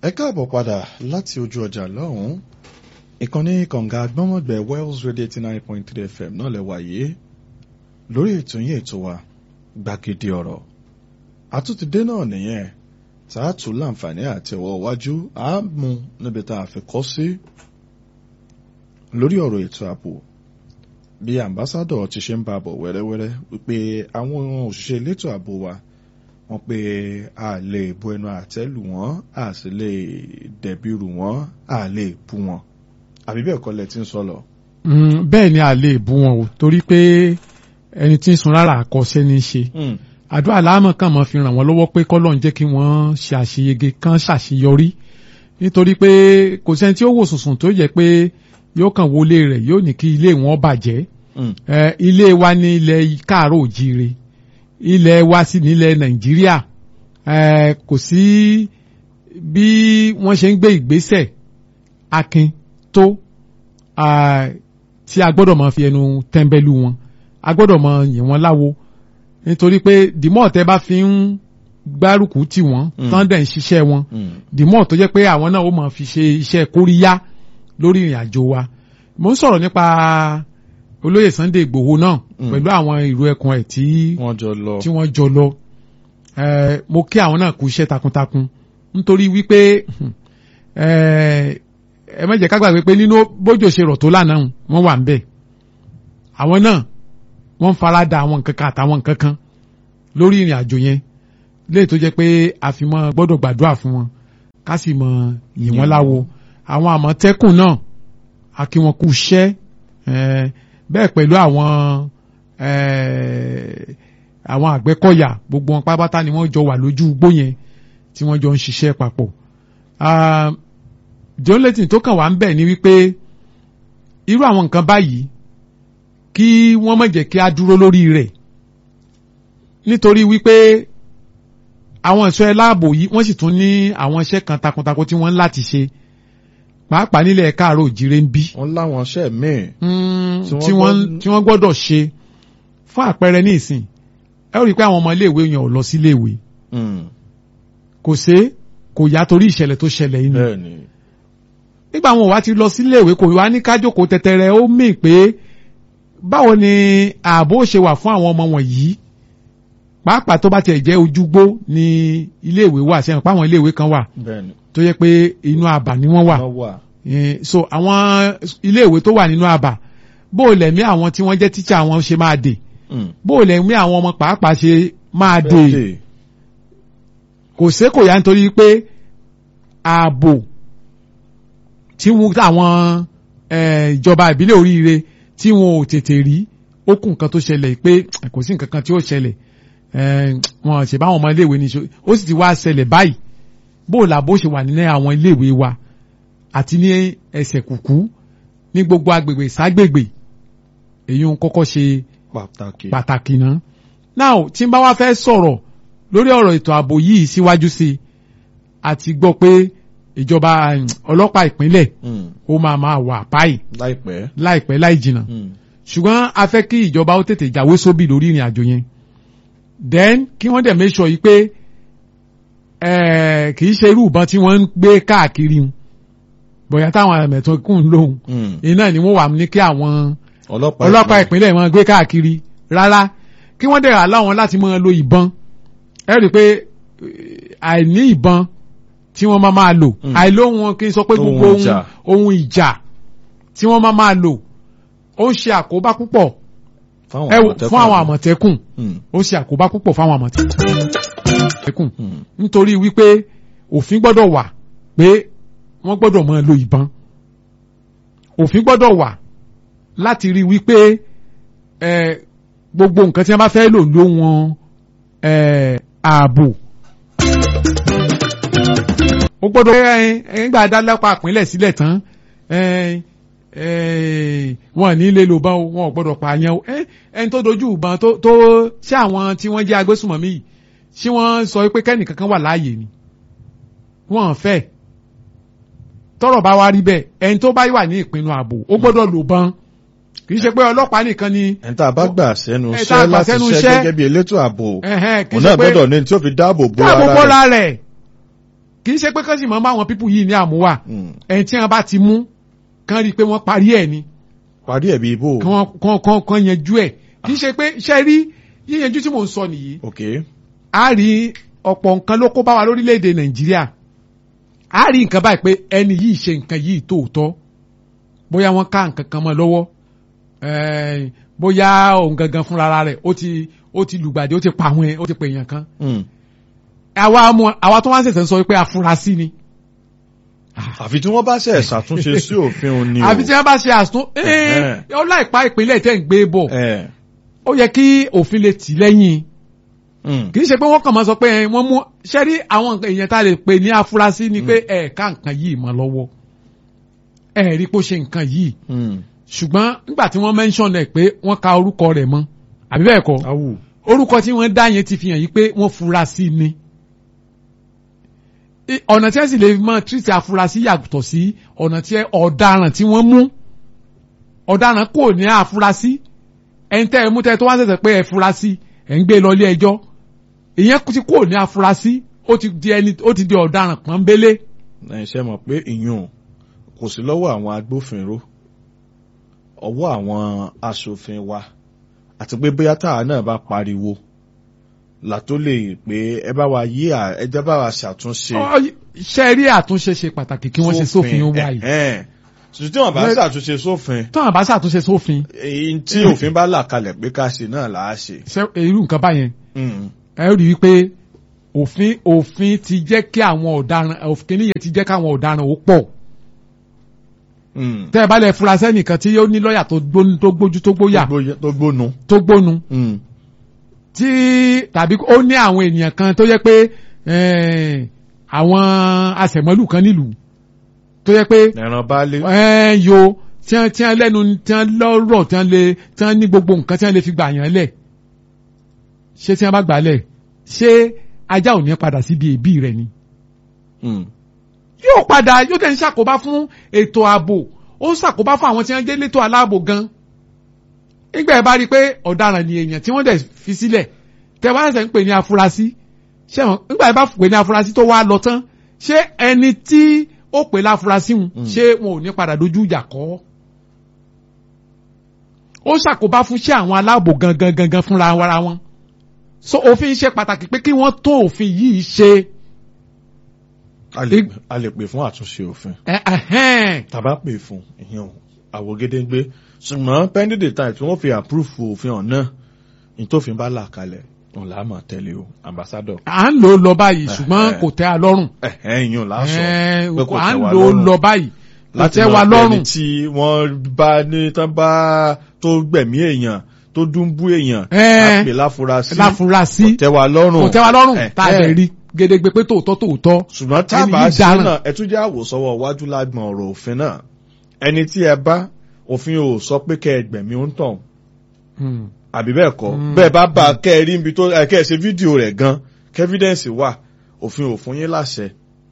ẹ káàbọ̀ padà láti ojú ọjà lọ́hùn-ún ìkànnì kànga gbọ́mọ̀gbẹ́ Wells Radio eighty nine point three FM náà lẹ wáyé lórí ètò yín ètò wa gbàgede ọ̀rọ̀ àtúntìdé náà nìyẹn tá a tún láǹfààní àti ọwọ́ iwájú á mú níbi tá a fi kọ́ sí lórí ọ̀rọ̀ ètò ààbò bí ambassadọ̀ ti ṣe ń bá bọ̀ wẹ́rẹ́wẹ́rẹ́ wípé àwọn òṣìṣẹ́ elétò ààbò wa wọ́n pé a lè bu ẹnu àtẹ́ lù wọ́n a sì lè dẹ̀bi rù wọ́n a lè bú wọn àbí bẹ́ẹ̀ kọ́ lẹ ti ń sọ lọ. bẹ́ẹ̀ ni a lè bú wọn o torí pé ẹni tí ń sun rárá àkọsẹ́ ní í ṣe àdúrà láàmú kan mọ́ fi ràn wọ́n lọ́wọ́ pé kọ́lọ́n jẹ́ kí wọ́n ṣe àṣeyege kan ṣàṣeyọrí nítorí pé kò sẹ́ni tí ó wò sùnsùn tó yẹ pé yóò kàn wọlé rẹ̀ yóò ní kí ilé wọn bàjẹ́ ilé wa ní ilẹ̀ káàárọ̀ òjíire ilẹ̀ wa sì nílẹ̀ nàìjíríà kò sí bí wọ́n ṣe ń gbé ìgbésẹ̀ akin tó tí a gbọ́dọ̀ máa fi ẹnu tẹ́ńbẹ́lú wọn a gbọ́dọ̀ máa yìn wọ́n láwo nítorí pé dìmọ́ tẹ́ bá fi ń gbárùkù tì wọ́n tán dẹ̀ ń ṣiṣẹ́ wọn dìmọ́ tó jẹ́ pé àwọn náà ó máa fi ṣe iṣẹ́ kóríyá lórí ìrìn àjò wa mo ń sọ̀rọ̀ nípa olóyè Sunday Ìgbòho náà pẹ̀lú àwọn ìró ẹkùn ẹ̀ tí wọ́n jọ lọ tí wọ́n jọ lọ mo kí àwọn náà kú iṣẹ́ takuntakun nítorí wípé ẹ má jẹ́ ká gbàgbé pé nínú bójò ṣe rọ̀ tó lánàá wọ́n wà ń bẹ̀ àwọn náà wọ́n ń fara da àwọn nǹkan kan àtàwọn nǹkan kan lórí ìrìn àjò yẹn léè tó jẹ́ pé àfimọ́ gbọ́dọ̀ gbàdúrà fún wọn ká sì mọ yìn wọ́n láwo àwọn àmọ̀tẹ́kùn náà a kí wọn kú iṣẹ́ bẹ́ẹ̀ pẹ̀lú àwọn àwọn àgbẹ̀kọ̀yà gbogbo wọn pátápátá ni wọ́n jọ wà lójú igbó yẹn tí wọ́n jọ ń ṣiṣẹ́ papọ̀. jọ́lẹ́tìn tó kàn wá ń bẹ̀ ni wípé irú àwọn nǹkan báyìí kí wọ́n má jẹ́ kí a dúró lórí rẹ̀ nítorí wípé àwọn ẹ̀ṣọ́ ẹláàbò yìí wọ́n sì tún ní àwọn iṣẹ́ kan takuntakun tí wọ́n ń láti ṣe pàápàá nílẹ̀ káàárọ̀ òjìrè ń bí. wọ́n láwọn iṣẹ́ míì. tí wọ́n tí wọ́n gbọ́dọ̀ ṣe fún àpẹẹrẹ ní ìsìn ẹ ó rí i pé àwọn ọmọ iléèwé yẹn ò lọ sí iléèwé. kò ṣe kò yá torí ìṣẹ̀lẹ̀ tó ṣẹlẹ̀ yìí ni. nígbà wọn wá ti lọ sí iléèwé kò wá ní kájókòó tẹtẹrẹ ó mì pé báwo ni ààbò ṣe wà fún àwọn ọmọ wọ̀nyí pàápàá tó bá tiẹ̀ jẹ́ ojúgbó ni iléèwé wà sẹ́yìn pé àwọn iléèwé kan wà tó yẹ pé inú àbà ni wọ́n wà so àwọn iléèwé tó wà nínú àbà bó o lẹ̀mí àwọn tí wọ́n jẹ́ tíṣà wọn ṣe máa dè bó o lẹ̀mí àwọn ọmọ pàápàá ṣe máa dè kò sé kò yá nítorí pé ààbò tí wọ́n àwọn ìjọba ìbílẹ̀ oríire tí wọn ò tètè rí ó kù nǹkan tó ṣẹlẹ̀ pé kò sí nǹkan kan tí ó ṣẹlẹ̀ wọn ṣe báwọn ọmọ iléèwé ní ó sì ti wá ṣẹlẹ̀ báyìí bó o làbó ṣe wà nílẹ̀ àwọn iléèwé wa àti ní ẹsẹ̀ kùkú ní gbogbo agbègbè ságbègbè èyí ń kọ́kọ́ ṣe pàtàkì náà. now tí n bá wá fẹ́ sọ̀rọ̀ lórí ọ̀rọ̀ ètò ààbò yìí síwájú sí i àti gbọ́ pé ìjọba ọlọ́pàá ìpínlẹ̀ ó máa máa wà báyìí láìpẹ́ láìpẹ́ láì jìnnà ṣùgbọ́n a fẹ́ kí ìjọba ó tètè jáwé sóbì lórí ìrìn àjò yẹn then kí wọ́n dẹ̀ make sure yìí pé kì í ṣe irú ìbọn tí wọ́n ń gbé káàkiri bóyá táwọn ẹ̀mẹ̀tọ́ kùn lóhùn iná ni wọ́n wà ní kí àwọn ọlọ́pàá ìpínlẹ̀ wọn gbé káàkiri rárá kí wọ́n dẹ̀ aláwọn láti máa lo ìbọn ẹ rí i pé àìní ìbọn tí wọ́n máa máa lò àìlóhun wọn kí n sọ pé gbogbo ohun ìjà tí wọ́n máa máa lò ó ń ṣe àkóbá púpọ̀ fún àwọn àmọ̀tẹ́kùn ó ń ṣe àkóbá púpọ̀ fún àwọn àmọ̀tẹ́kùn nítorí wípé òfin gbọ́dọ̀ wà pé wọ́n gbọ́dọ̀ máa lo ìbọn òfin gbọ́dọ̀ wà láti rí wípé gbogbo nǹkan tí wọ́n bá fẹ́ lò ló wọn ààbò ó gbọ́dọ̀ ẹgbẹ́ adálápá àpínlẹ̀ sílẹ̀ tán wọn ní lè lò bán o wọn ò gbọ́dọ̀ pààyàn o ẹni tó dojú ìbọn tó ṣé àwọn tí wọ́n jẹ́ agbésùmọ̀mí yìí ṣé wọ́n sọ pé kẹ́nìkan kan wà láàyè ni wọ́n fẹ́ tọ́rọ̀ bá wá rí bẹ́ẹ̀ ẹni tó bá wà ní ìpinnu ààbò ó gbọ́dọ̀ lò bán kì í ṣe pé ọlọ́pàá nìkan ni. ẹni tá a bá gbà sẹ́nu ẹ tá a iṣẹ́ gbà láti sẹ́nu ṣiṣẹ́ iṣẹ́. gẹ́gẹ́ bí elétò ààbò Ẹ̀hẹ́n, kì í òun ṣe náà pé- gbọ́dọ̀ ní tí ó fi dáàbò bo dáàbò ara bọ́ra rẹ̀. rẹ̀ kì í ṣe pé kán sì máa ń bá àwọn pípù yìí ní àmúwà Mm. ẹni tí wọ́n bá ti mú kán rí i pé wọ́n parí ẹ̀ ni parí ẹ̀ bí ibò. kán kán kán kán yanjú ẹ̀ kì í ṣe pé ṣe rí yíyanjú tí mò ń sọ nìyí ok a rí ọ̀pọ̀ nǹkan ló kó bá wa lórílẹ̀‐èdè nàìjíríà a rí nǹkan báyìí pé ẹni yìí ṣe nǹkan yìí tóòtọ́ bóyá wọ́n ká nǹkan kan mọ́ lọ́wọ́ eh, bóyá òun gangan fúnra rẹ̀ ó ti ó ti lùgbàdì ó ti pa àwọn ẹ̀ ó ti pè èèyàn kan Mm. àwa mọ àwa tó wá ń ṣẹ̀ṣẹ̀ ń sọ pé afurasí ni àfi tí wọ́n bá ṣe ṣàtúnṣe sí òfin òní o. àfi tí wọ́n bá ṣe àsùn Ẹ̀hẹ́n. ó láìpa ìpínlẹ̀ tẹ̀ ń gbé bọ̀ ẹ̀ ó yẹ kí òfin lè tì lẹ́yìn mm. kì í ṣe pé wọ́n kàn máa sọ pé ẹ, wọ́n mú ṣẹ́rí àwọn nǹkan èèyàn tá a lè pè ní afurasí ni pé ẹ̀ẹ̀ka nǹkan yìí mọ́ lọ́wọ́ ẹ̀ rí pé ó ṣe nǹkan yìí Mm. ṣùgbọ́n nígbà tí wọ́n mention ẹ̀ pé wọ́n ka orúkọ rẹ̀ mọ́ àbí bẹ́ẹ̀ kọ́ awù. orúkọ tí wọ́n dá yẹn ti fi hàn yí pé wọ́n fura sí ni I- ọ̀nà tí wọ́n sì lè mọ tírìtì afurasí yàtọ̀ sí ọ̀nà tí ọ̀daràn tí wọ́n mú ọ̀daràn kò ní afurasí ẹni tẹ́ ẹ mú tẹ́ ẹ tó wá ṣẹ̀ṣẹ̀ pé ẹ furasí ẹ̀ ń gbé lọ ilé ẹjọ́ ìyẹn ti kò ní afurasí ó ti di ẹni ó ti di ọ̀daràn pọ́nbélé ẹ ṣe mọ̀ pé ìyún kò sí lọ́wọ́ àwọn agbófinró ọwọ́ àwọn aṣòfin wa àti pé bóyá táwa náà bá pariwo là tó lè pé ẹ bá wa yí à ẹ jẹ́ bá wa ṣàtúnṣe. Ọ- ṣe rí àtúnṣe ṣe pàtàkì kí wọ́n ṣe sófin ó wáyé ẹ̀hẹ́n. ṣùgbọ́n tí wọ́n bá Bẹ́ẹ̀- ṣàtúnṣe sófin tó àbá ṣàtúnṣe sófin èyí tí òfin bá là kalẹ̀ pé ká ṣe náà là á ṣe. ṣe irú nǹkan báyẹn Mm. ẹ rí i pé òfin òfin ti jẹ́ kí àwọn ọ̀daràn òfin nìyẹn ti jẹ́ káwọn ọ̀daràn ó pọ̀ Mm. tẹ́ ẹ bá lẹ̀ fura sẹ́nìkan tí ó ní lọ́ọ̀yà tó gbónú tó gbójú tó gbóyà Tó gbó- tó gbónu. tó gbónu Mm. tí tàbí ó ní àwọn ènìyàn kan tó yẹ pé eh, àwọn àṣẹmọ́lù kan nílùú tó yẹ pé ẹran baálé. ẹ yo tí wọ́n tí wọ́n lẹ́nu tí wọ́n lọ́rọ̀ tí wọ́n lè tí wọ́n ní gbogbo nǹkan tí wọ́n lè fi gbà yàn lẹ̀ ṣé tí wọ́n bá gbà lẹ̀ ṣé ajá ò ní padà síbi èébì rẹ̀ ni Mm. yóò padà yóò tẹ̀ ń ṣàkóbá fún ètò ààbò ó ń ṣàkóbá fún àwọn tí wọ́n jẹ́ létò aláàbò gan nígbà yẹn bá rí i pé ọ̀daràn ni èèyàn tí wọ́n dẹ̀ fi sílẹ̀ tẹ́ wá ṣẹ̀ṣẹ̀ ń pè ní afurasí ṣé wọn nígbà yẹn bá pè ní afurasí tó wá lọ tán ṣé ẹni tí ó pè láfurasí hùn Mm. ṣé wọn ò ní padà dojú ìjà kọ́ ó ṣàkóbá fún ṣé àwọn aláàbò gangan gangan fúnra ara wọn so òfin ṣe pàtàkì pé kí wọ́n tó òfin yìí ṣe a lè a lè pè fún àtúnṣe òfin. ẹ̀ ẹ̀hẹ́n. tàbá pè fún ìyẹn àwògedengbe ṣùgbọ́n pending the time tí wọ́n fi approve òfin ọ̀nà ní tófin bá là kalẹ̀ òun là á mọ̀ tẹ́lẹ̀ o ambassador. à ń lò ó lọ báyìí ṣùgbọ́n Eh, kò tẹ́ a lọ́rùn. ẹ̀hẹ́n ìyẹn là á sọ Eh, pé kò à ń tẹ́ wa lò ó lọ́rùn. lọ báyìí kò láti tẹ́ wa máa pẹ́ ní lọ́rùn. tí wọ́n bá ní tán bá tó gbẹ̀mí èèyàn tó dúnbú èèyàn Eh, á pè láfurasí láfurasí kò tẹ́ wa lọ́rùn. kò tẹ́ wa lọ́rùn Eh, tá a eh. dẹ̀ rí gédégbé pé tòótọ́ tòótọ́. ṣùgbọ́n tá a Ẹni bá yìí ṣe dáràn. náà ẹ tún jẹ́ àwòsọ́wọ́ iwájú lágbọ̀n ọ̀rọ̀ òfin náà ẹni tí ẹ bá òfin ò sọ pé kẹ́ ẹ gbẹ̀mí ó ń tàn Hmm. àbí bẹ́ẹ̀ kọ́ Mm. bẹ́ẹ̀ bá bá kẹ́ ẹ rí ibi tó ẹ kẹ́ ẹ ṣe fídíò rẹ̀ gan kẹ́fídẹ́ǹsì wà òfin ò fún yín láṣẹ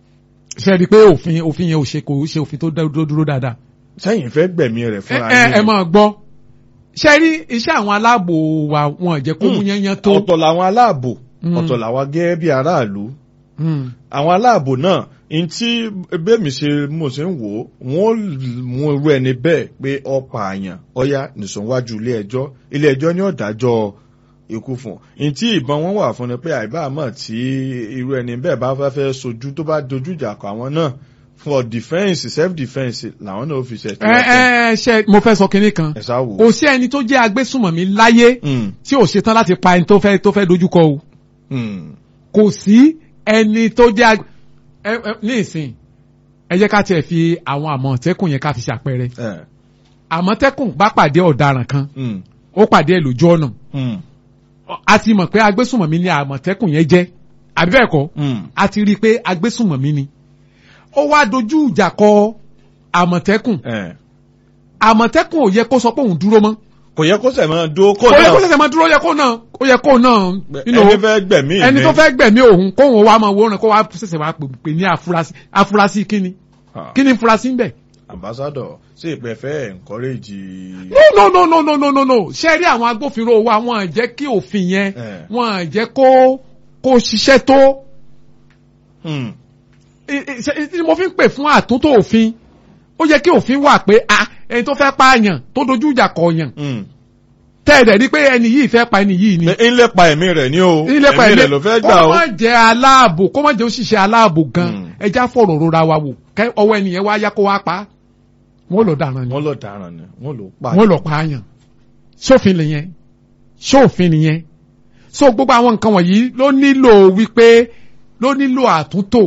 ṣe rí i pé òfin òfin yẹn ò ṣe kò ṣe òfin tó dá- dúró dúró dáadáa. sẹ́yìn fẹ́ gbẹ̀mí rẹ̀ ẹ fúnra ẹ ẹ yín máa gbọ́ ṣe rí iṣẹ́ àwọn aláàbò wa wọn jẹ́ kó mú Mm. yányán tó. ọ̀tọ̀ làwọn aláàbò Mm. ọ̀tọ̀ làwọn gẹ́gẹ́ bí aráàlú Hmm. àwọn aláàbò náà n tí bẹ́ẹ̀mí ṣe mo ṣe ń wò ó wọ́n mú irú ẹni bẹ́ẹ̀ pé ọ̀pá àyàn ọ̀yá nìṣọ̀wájú ilé ẹjọ́ ilé ẹjọ́ ní ọ̀dájọ́ ikú fún un n tí ìbọn wọn wà fún ni pé àìbáàmọ̀ tí irú ẹni bẹ́ẹ̀ bá fẹ́ fẹ́ sojú tó bá dojú ìjà kọ àwọn náà for defence self defence làwọn náà ó fi ṣe ẹ ẹ ṣe mo fẹ́ sọ kinní kan ẹ sá wò. kò sí ẹni tó jẹ́ agbésùmọ̀mí láyé Mm, tí ò ṣetán láti pa ẹni tó fẹ́ tó fẹ́ dojúkọ o. mm, kò sí ẹni tó jẹ́ ag- ẹ ẹ ní ìsìn ẹ jẹ́ ká tiẹ̀ fi àwọn àmọ̀tẹ́kùn yẹn ká fi ṣàpẹẹrẹ ẹ, àmọ̀tẹ́kùn bá pàdé ọ̀daràn kan mm, ó pàdé ẹ̀ lójú ọ̀nà mm, a ti mọ̀ pé agbésùmọ̀mí ni àmọ̀tẹ́kùn yẹn jẹ́ àbí bẹ́ẹ̀ kọ́ mm, a ti rí i pé agbésùmọ̀mí ni ó wá dojú ìjà kọ àmọ̀tẹ́kùn ẹ. àmọ̀tẹ́kùn ò yẹ kó sọ pé òun dúró mọ́ kò yẹ kó sẹ̀ máa dó kó ó yẹ kó náà ṣẹ̀ṣẹ̀ máa dúró ó yẹ kó náà ó yẹ kó náà you know, ẹni fẹ́ gbẹ̀mí ẹni mi. tó fẹ́ gbẹ̀mí òun kóhun wá máa wòran kó wá ṣẹ̀ṣẹ̀ wá pè pè ní afurasí afurasí kíni Ah. kíni furasí ń bẹ̀. ambassador sí ìpè fẹ́ encourage. no no no no no no no ṣé rí àwọn agbófinró wa wọn à jẹ́ kí òfin yẹn Eh. wọn à jẹ́ kó kó ṣiṣẹ́ tó Hmm. tí mo fi ń pè fún àtúntò òfin ó yẹ kí òfin wà pé a ẹni tó fẹ́ pààyàn tó dojú ìjà kọ̀ọ̀yàn tẹ́ẹ̀dẹ̀ rí pé ẹni yìí fẹ́ pa ẹni yìí ni. ń lépa ẹ̀mí rẹ̀ ní o ìlépa ẹ̀mí rẹ̀ ló fẹ́ gbà kó o. má jẹ́ aláàbò kó má jẹ́ òṣìṣẹ́ aláàbò gan ẹja fọ̀rọ̀ rora wa wò kẹ́ ọwọ́ ẹnìyẹn wá yá kó wá pa á wọ́n lọ dáràn ni wọ́n lọ dáràn ni wọ́n lọ pa. wọ́n lọ pààyàn sófin nìyẹn sófin nìyẹn so gbogbo àwọn nǹkan wọ̀nyí ló nílò wípé ló nílò àtúntò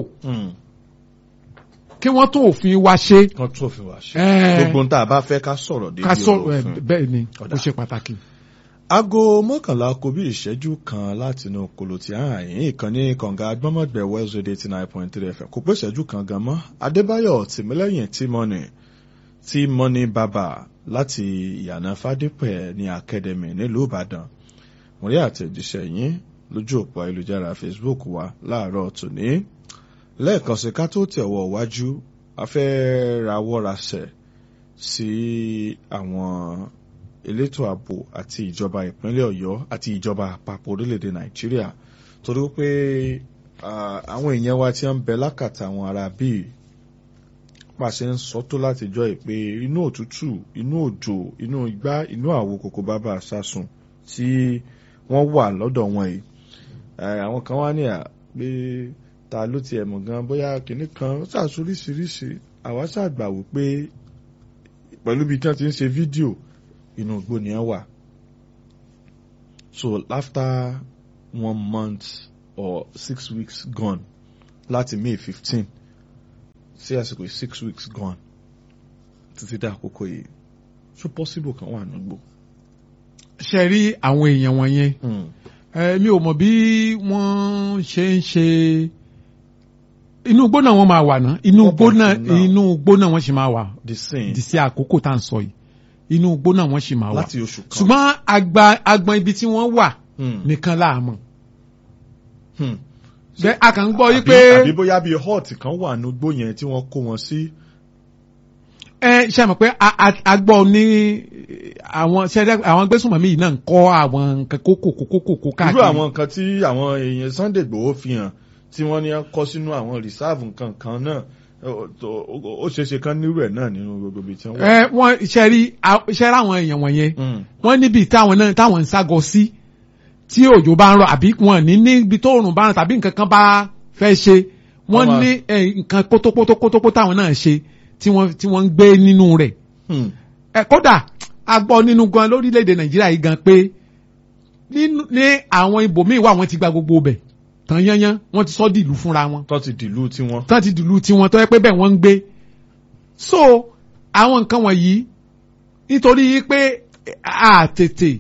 kí wọ́n tún òfin wa ṣe. kan tún òfin wa ṣe. Ẹ́ẹ̀. gbogbo ń tá a bá fẹ́ ká sọ̀rọ̀ débi ká sọ ọ̀rọ̀ ẹ, òfin. bẹ́ẹ̀ ni Ọ̀dà. ó ṣe pàtàkì. aago mọ́kànlá kò bí ìṣẹ́jú kan láti inú kolo tí a hàn yín ìkànnì kànga agbọ́mọ̀gbẹ̀ west radio eighty nine point three fm kò pé ìṣẹ́jú kan gan mọ́ adébáyọ̀ tìmílẹ́yìn tímọ́nì tímọ́nì bàbà láti ìyànà fádípẹ̀ ní academy nílùú ìbàdàn mo rí àtẹ̀jíṣẹ́ yín lójú òpó ayélujára facebook wa láàárọ̀ tòní lẹ́ẹ̀kan sí ká tó tẹ̀wọ̀ wájú a fẹ́ rawọ́ rasẹ̀ sí àwọn elétò ààbò àti ìjọba ìpínlẹ̀ ọ̀yọ́ àti ìjọba àpapọ̀ orílẹ̀-èdè nàìjíríà torí pé ah, àwọn èèyàn wa tí wọ́n ń bẹ lákàtà àwọn ará bíi pàṣẹ ń sọ tó láti jọ ìpè inú òtútù inú òjò inú igbá inú àwo kòkó bàbá àsásùn tí wọ́n wà lọ́dọ̀ wọn yìí Eh, àwọn kan wá ní à pé ta ló tiẹ̀ mọ̀ gan bóyá kìnnì kan ó ṣàṣoríṣiríṣi àwa ṣàgbà wò pé pẹ̀lú bí tí wọ́n ti ń ṣe fídíò inú igbó ni wọ́n wà so after one month or six weeks gone láti May fifteen sí àsìkò yìí six weeks gone títí dá àkókò yìí so possible kan wà nígbò. ṣe rí àwọn èèyàn wọ̀nyẹn ẹ mi ò mọ̀ bí wọ́n ṣe ń ṣe inú igbó náà wọ́n máa wà náà inú igbó náà Up until now. inú igbó náà wọ́n sì máa wà the same di sí àkókò tá à ń sọ yìí inú igbó náà wọ́n sì máa wà láti oṣù kan. ṣùgbọ́n agba agbọn ibi tí wọ́n wà Hmm. nìkan láàmú Hmm. bẹ́ẹ̀ a kàn ń gbọ́ yí Àbí- pé àbí bóyá bíi hot kan wà ní igbó yẹn tí wọ́n kó wọn sí. ẹ ṣe mọ̀ pé a- a- a gbọ́ ní àwọn ṣẹ́dá àwọn gbésùnmọ̀mí yìí náà ń kọ́ àwọn nǹkan kókò kókò kókò irú káàkiri àwọn nǹkan tí àwọn èèyàn Sunday Igboho fi hàn tí wọ́n ní kọ́ sínú àwọn rìsáàfù nǹkan kan náà ó- ó ó ṣeéṣe kan nírú ẹ̀ náà nínú gbogbo ibi tí wọ́n wà. ẹ wọ́n ṣe rí a- ṣe rí àwọn èèyàn wọ̀nyẹn Hmm. wọ́n níbi táwọn náà táwọn ń ságọ sí tí òjò bá ń rọ̀ àbí wọn ní níbi tó òrùn bá ń rọ̀ tàbí nǹkan kan bá fẹ́ ṣe wọ́n Wọ́n máa- ní ẹ, nǹkan kótópótópótópó táwọn náà ṣe tí wọ́n tí wọ́n ń gbé nínú rẹ̀ Hmm. ẹ kódà a gbọ́ nínú gan lórílẹ̀‐èdè nàìjíríà yìí gan pé nínú- ní àwọn ibòmíì wà wọ́n ti gba gbogbo bẹ̀ tán yányán wọ́n ti sọ́ dìlú fúnra wọn tó ti dìlú tiwọn. tán ti dìlú tiwọn tó yẹ pé bẹ́ẹ̀ wọ́n ń gbé so àwọn nǹkan wọ̀nyí nítorí pé a tètè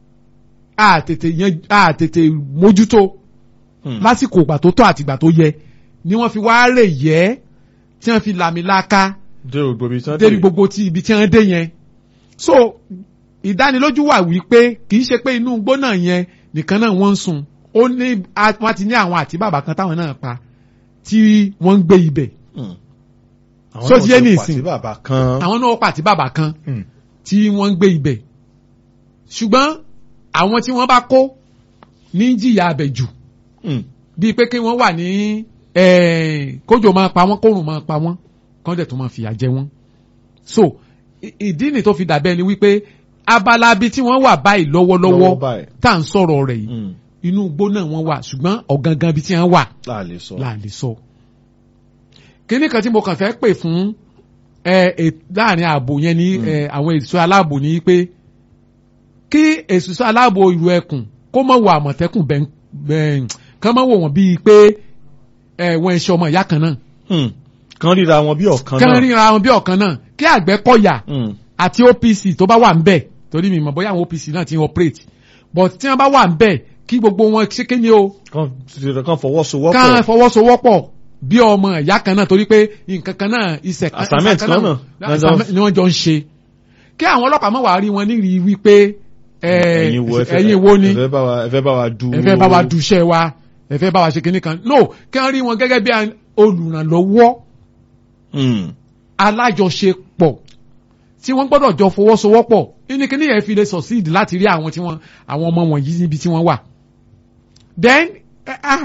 a tètè yan a tètè mójútó Hmm. lásìkò ìgbà tó tọ́ àti ìgbà tó yẹ ni wọ́n fi wá rè yẹ́ tí wọ́n fi làmìlaka dé gbogbo ibi tí wọ́n débi gbogbo ti ibi tí wọ́n dé yẹn so ìdánilójú wà wípé kì í ṣe pé inú igbó náà yẹn nìkan náà wọ́n ń sùn ó ní a- wọ́n ti ní àwọn àti bàbá kan táwọn náà pa tí wọ́n ń gbé ibẹ̀ Hmm. Àwọn So náà ti yé ti ní pàtí ìsìn. bàbá kan. àwọn náà pa àti bàbá kan Hmm. tí wọ́n ń gbé ibẹ̀ ṣùgbọ́n àwọn tí wọ́n bá kó ní jìyà abẹ̀ jù Hmm. bíi pé kí wọ́n wà ní eh, kójò máa pa wọ́n kórùn máa pa wọ́n kán dẹ̀ tó máa fìyà jẹ wọ́n. so i- ìdí ni tó fi dàbẹ́ ni wípé abala bí tí wọ́n wà báyìí lọ́wọ́lọ́wọ́ Lọ́wọ́ báyìí. tá à ń sọ̀rọ̀ rẹ̀ yìí Hmm. inú igbó náà wọ́n wà ṣùgbọ́n ọ̀gangan bí tí wọ́n wà láà lè sọ. là lè sọ. kíní kan tí mo kàn fẹ́ pè fún ẹ ẹ láàrin ààbò yẹn ní ẹ àwọn èso aláàbò ní pé kí èso aláàbò ìlú ẹkùn kó mọ̀ wọ àmọ̀tẹ́kùn bẹ́ẹ̀ bẹ́ẹ̀ kán mọ̀ wò wọ́n bíi pé ẹ wọ́n ẹṣẹ́ ọmọ ìyá kan náà Hmm. kan ríra wọn bí ọ̀kan náà. kán ríra wọn bí ọ̀kan náà kí Àgbẹ̀kọ̀yà Hmm. àti OPC tó bá wà ń bẹ̀ torí mi mọ̀ bóyá àwọn OPC náà ti ń operate but tí wọ́n bá wà ń bẹ̀ kí gbogbo wọn ṣe kéde o kan kan fọwọ́sowọ́pọ̀. ká fọwọ́sowọ́pọ̀ bí ọmọ ìyá kan náà torí pé nǹkan kan náà iṣẹ́ kan Assignment iṣẹ́ kan náà. assignment ni wọ́n jọ ń ṣe kí àwọn ọlọ́pàá mọ̀ wá rí wọn nírìí wípé ẹ, ẹ̀yin wo ẹ fẹ́- ẹ̀yin wo ni ẹ fẹ́ bá wa ẹ fẹ́ bá wa du. ẹ fẹ́ bá wa dùṣẹ́ wa ẹ fẹ́ bá wa ṣe kinní kan no kí wọ́n rí wọn gẹ́gẹ́ bí olùrànlọ́wọ́ Hmm. alájọṣepọ̀ tí wọ́n gbọ́dọ̀ jọ fọwọ́sowọ́pọ̀ ní kíní yẹn fi lè succeed láti rí àwọn tí wọ́n àwọn ọmọ wọ̀nyí níbi tí wọ́n wà. then eh, ah,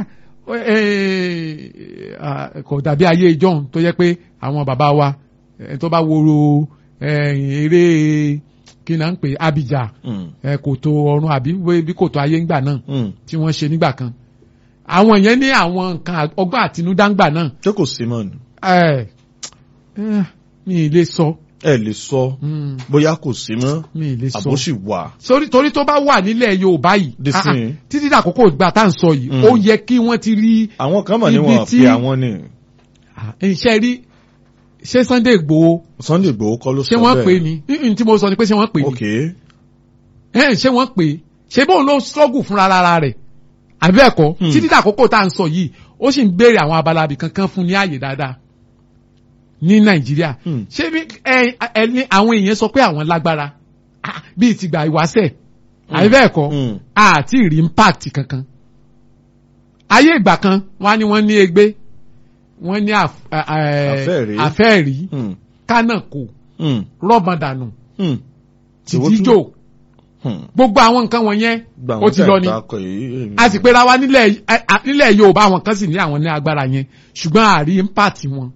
eh, ah, kò dàbí ayé ìjọ́un tó yẹ pé àwọn bàbá wa eh, tó bá woro eh, eré kí náà ń pè Abija Mm. eh, kòtò ọ̀run àbí wé- bí kòtò ayé ńgbà náà Mm. tí wọ́n ṣe nígbà kan àwọn yẹn ní àwọn nǹkan ọgbọ́n àtinúdá ńgbà náà ṣé kò sí mọ́ ni eh, eh, mi ì lè sọ ẹ lè sọ mm, bóyá kò sí mọ́ mi ì lè sọ àbó sì wà. sórí torí tó bá wà nílẹ̀ Yorùbá yìí Di ah, ah, sin. títí dàkókò ìgbà tá à ń sọ yìí Mm. ó yẹ kí wọ́n ti rí àwọn kan mọ̀ ní Ibi wọn tí- pé àwọn ni iṣẹ́ rí ṣé Sunday Igboho Sunday Igboho kọ́ ló sọ ṣé bẹ́ẹ̀. wọ́n pè ní ní tí mo sọ ni pé ṣé wọ́n pè ní ok ẹ̀ ṣé wọ́n pè ṣé bóun ló struggle fúnra lára rẹ̀ àbí ẹ̀kọ́ Hmm. títí dàkókò tá à ń sọ yìí ó sì ń béèrè àwọn abala ibì kankan fún ní ààyè dáadáa ní Nàìjíríà Hmm. ṣé bí ẹ ẹ ní àwọn èèyàn sọ pé àwọn lágbára Ah, bíi tìgbà ìwáṣẹ̀ àbí bẹ́ẹ̀ kọ́ Hmm. àti rí impact kankan ayé ìgbà kan wọ́n á ní wọ́n ní egbé wọ́n ní àf- ẹ- ẹ- Àfẹ́ẹ̀rí. àfẹ́ẹ̀rí Hmm. kánàkò Hmm. rọ́bọ̀dànù Hmm. tìdíjò Hmm. gbogbo àwọn nǹkan wọ̀nyẹn Gbà ó wọ́n ti lọ ni tẹ̀ takọ̀ yìí. a sì pera wa nílẹ̀ ẹ- a- nílẹ̀ Yorùbá àwọn kan sì ní àwọn ní agbára yẹn ṣùgbọ́n àrí impact wọn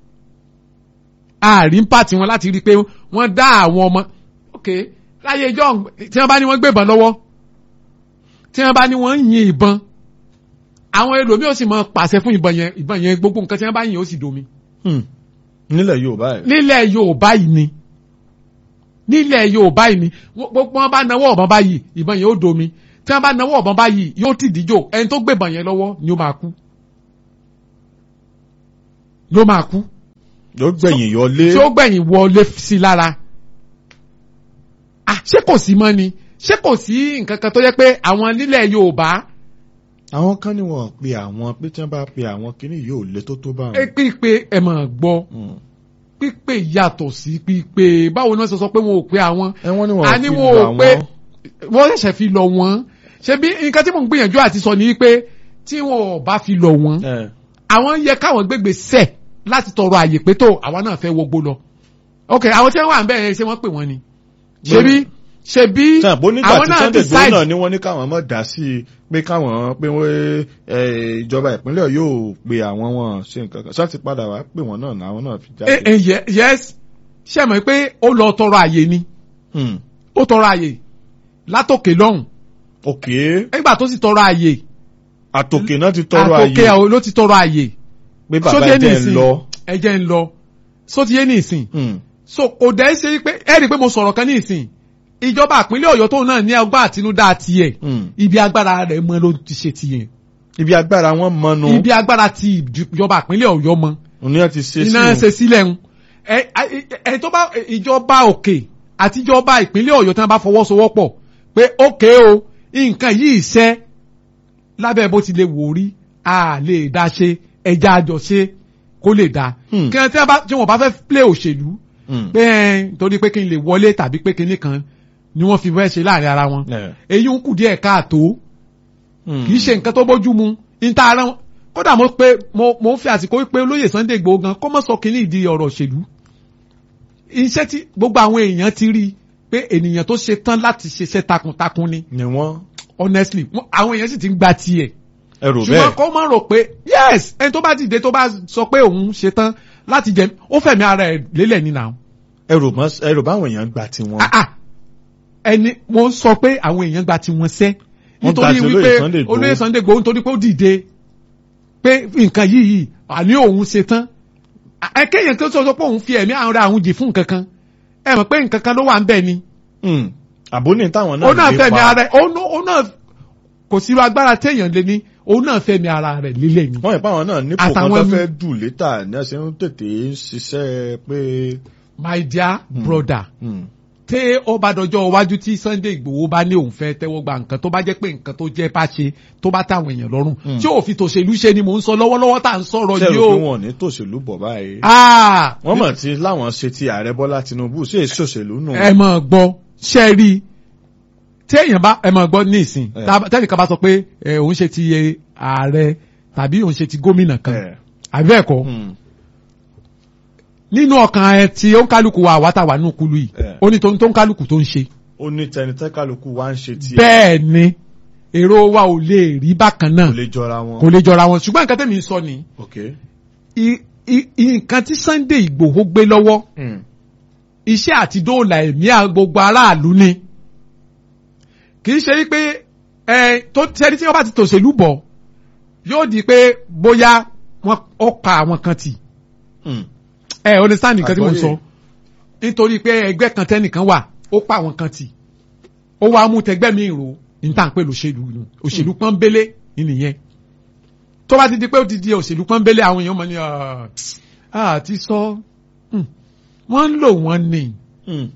àrí impact wọn láti rí i pé wọ́n dá àwọn ọmọ ok láyé ìjọ tí wọ́n bá ní wọ́n gbébọn lọ́wọ́ tí wọ́n bá ní wọ́n ń yin ìbọn àwọn ẹlòmíì ó sì mọ pàṣẹ fún ìbọn yẹn ìbọn yẹn gbogbo nǹkan tí wọ́n bá yin ó sì domi Hmm. nílẹ̀ Yorùbá ẹ̀. nílẹ̀ Yorùbá yìí ni nílẹ̀ Yorùbá yìí ni wọ́n- gbogbo wọn bá nawọ́ ọ̀bọ̀n báyìí ìbọn yẹn ó domi tí wọ́n bá nawọ́ ọ̀bọ̀n báyìí yóò ti díjò ẹni tó gbébọn yẹn lọ́wọ́ ni ó máa kú ló máa kú yóò gbẹ̀yìn yọlé. tí ó gbẹ̀yìn wọlé sí lára ah ṣé kò sí mọ́ ni ṣé kò sí nǹkan kan tó yẹ pé àwọn nílẹ̀ Yorùbá àwọn kan ní wọn pe àwọn pé tí wọ́n bá pe àwọn kíní yóò lé tó tó bá ẹ wọn. pípé ẹ máa gbọ́ Hmm. pípé yàtọ̀ sí pípé báwo ni wọ́n ṣe sọ pé wọn ò pé àwọn ẹ wọ́n ní wọn a ní fi wọn lọ ò pé àwọn. wọ́n ṣẹ̀ṣẹ̀ fi lọ wọ́n ṣe bí nǹkan tí mò ń gbìyànjú àti sọ ni pé tí wọn ò bá fi lọ wọ́n ẹ àwọn yẹ káwọn gbégbé sẹ̀ láti tọrọ àyè pé tó àwa náà fẹ́ wọgbó lọ ok àwọn tí wọ́n wà ń bẹ̀ yẹn ṣé wọ́n pè wọ́n ni ṣebí ṣebí sàbó nígbà àwọn tí náà Sunday Igboho decide náà ni wọ́n ní káwọn mọ̀ dá sí i pé káwọn pé wọ́n ẹ, ìjọba ìpínlẹ̀ yóò pe àwọn wọn ṣe nǹkan kan ṣáà ti padà wá pé wọ́n náà làwọn náà fi Eh, jáde. eh, ye- yes ṣe mọ̀ pé ó lọ tọrọ àyè ni Hmm. ó tọrọ àyè látòkè lọ́hùn ok nígbà tó sì tọrọ àyè àtòkè náà ti tọrọ àtòkè àyè ló ti tọrọ àyè pé bàbá sóti ẹ yé jẹ́ ń nìsín lọ. ẹ jẹ́ ń lọ sóti yé nìsín Hmm. so kò dẹ́ ṣe pé ẹ rí i pé mo sọ̀rọ̀ kan nìsín ìjọba ìpínlẹ̀ Ọ̀yọ́ tóun náà ní ọgbà àtinúdá tiẹ̀ Hmm. ibi agbára rẹ̀ mọ ló ti ṣe tiẹ̀ ibi agbára wọn mọnu ibi agbára ti ìjọba ìpínlẹ̀ Ọ̀yọ́ mọ òní ẹ ti ṣe sí iná wọn. ṣe sílẹ̀ ń ẹ ẹ ẹ tó bá ìjọba òkè àti ìjọba ìpínlẹ̀ Ọ̀yọ́ tí wọ́n bá fọwọ́sowọ́pọ̀ pé òkè o nǹkan yìí ṣẹ́ lábẹ́ bó ti lè wò rí a lè dá ṣe ẹja àjọṣe kó lè dá Hmm. kí wọ́n tí wọ́n bá tí wọ́n bá fẹ́ play òṣèlú Hmm. pé ẹ torí pé kí n lè wọlé tàbí pé kinní kan ni wọ́n fi fẹ́ ṣe láàrin ara wọn Eh. èyí ń kù díẹ̀ káàtó Hmm. kì í ṣe nǹkan tó bójú mu níta ara wọn kódà mo pé mo mo ń fi àsìkò pé olóyè Sunday Igboho gan kó mọ̀ sọ kínní ìdí ọ̀rọ̀ òṣèlú iṣẹ́ tí gbogbo àwọn èèyàn ti rí i pé ènìyàn tó ṣe tán láti ṣiṣẹ́ takuntakun ni ni wọ́n honestly wọ́n- àwọn èèyàn sì ti ń gba tiẹ̀ ẹrù ṣùgbọ́n bẹ́ẹ̀. kó má rò pé yes ẹni tó bá dìde tó bá sọ pé òun ṣe tán láti jẹ ó fẹ̀mí ara ẹ̀ lélẹ̀ nínú àwọn ẹrù mọ ẹrù báwọn èèyàn gbà tiwọn. ah ah ẹni mo ń sọ pé àwọn èèyàn gba tiwọn sẹ́ Wọ́n gba nítorí ti olóyè wípé Sunday Igboho. olóyè Sunday Igboho nítorí pé ó dìde pé nǹkan yìí yìí àní òun ṣe tán ẹ kéèyàn tó sọ pé òun fi ẹ̀mí àwọn àwọn jì fún nǹkan kan ẹ mọ̀ pé nǹkan kan ló wà ń bẹ̀ ni Hmm. àbóní táwọn náà òun náà lè fẹ̀mí pa. ara ẹ̀ òun náà- òun náà kò sí irú agbára téèyàn lé ní òun náà fẹ̀mí ara rẹ̀ lílẹ̀ ni wọ́n yẹ pàwọn náà nípò kan Àtàwọn tó mi- fẹ́ dù létà ní ẹsẹ̀ ń tètè ṣiṣẹ́ pé. my dear brother Hmm. tẹ ọba dọjọ́ iwájú tí Sunday Igboho bá ní òun fẹ́ tẹ́wọ́ gba nǹkan tó bá jẹ́ pé nǹkan tó jẹ́ bá ṣe tó bá táwọn èèyàn lọ́rùn Mm. tí òfin tòṣèlú ṣe ni mò ń sọ lọ́wọ́lọ́wọ́ tá à ń sọ̀rọ̀ ṣé yìí rò pé o. wọn ò ní tòṣèlú bọ̀ báyìí. Ah, wọ́n mọ̀ tí láwọn ṣe ti ààrẹ Bọ́lá Tinubu ṣé èso òṣèlú nù. ẹ mọ̀ gbọ́ ṣe rí i tí èèyàn bá ẹ mọ̀ gbọ́ ní ìsìn Eh. tá- tẹ́nìkan bá sọ pé ẹ, òun ṣe ti ẹ, ààrẹ tàbí òun ṣe ti gómìnà kan Eh. àbí bẹ́ẹ̀ kọ́ Hmm. nínú ọkàn ẹ tí ó ń kálukú wa àwa tá wà nínú kulu yìí Eh. ó ní tó ń tó ń kálukú tó ń ṣe ó ní tẹni tẹ́ kálukú wá ń ṣe tiẹ̀. bẹ́ẹ̀ ni èrò wa ò lè rí bákan náà kò lè jọra wọn. kò lè jọra wọn ṣùgbọ́n nǹkan tẹ̀mí sọ ni ok. i- i- i- nǹkan tí Sunday Ìgbòho gbé lọ́wọ́ Mm. iṣẹ́ àti dóòlà ẹ̀mí à- gbogbo aráàlú ni kì í ṣe wípé ẹ tó ṣẹ́ni tí wọ́n bá ti tòṣèlú bọ̀ yóò di pé bóyá wọ́n ó pa àwọn kan tì Mm. ẹ understand nǹkan tí mo ń Àgbọ́yé. sọ nítorí pé ẹgbẹ́ kan tẹ́nìkan wà ó pa àwọn kan tì ó wá mú tẹgbẹ́ mi rò ní tá à ń pè lóṣèlú nù òṣèlú pọ́nbélé nìyẹn tó bá ti di pé ó ti di òṣèlú pọ́nbélé àwọn èèyàn mọ̀ ní àti sọ hmm, wọ́n ń lò wọ́n ni Mm.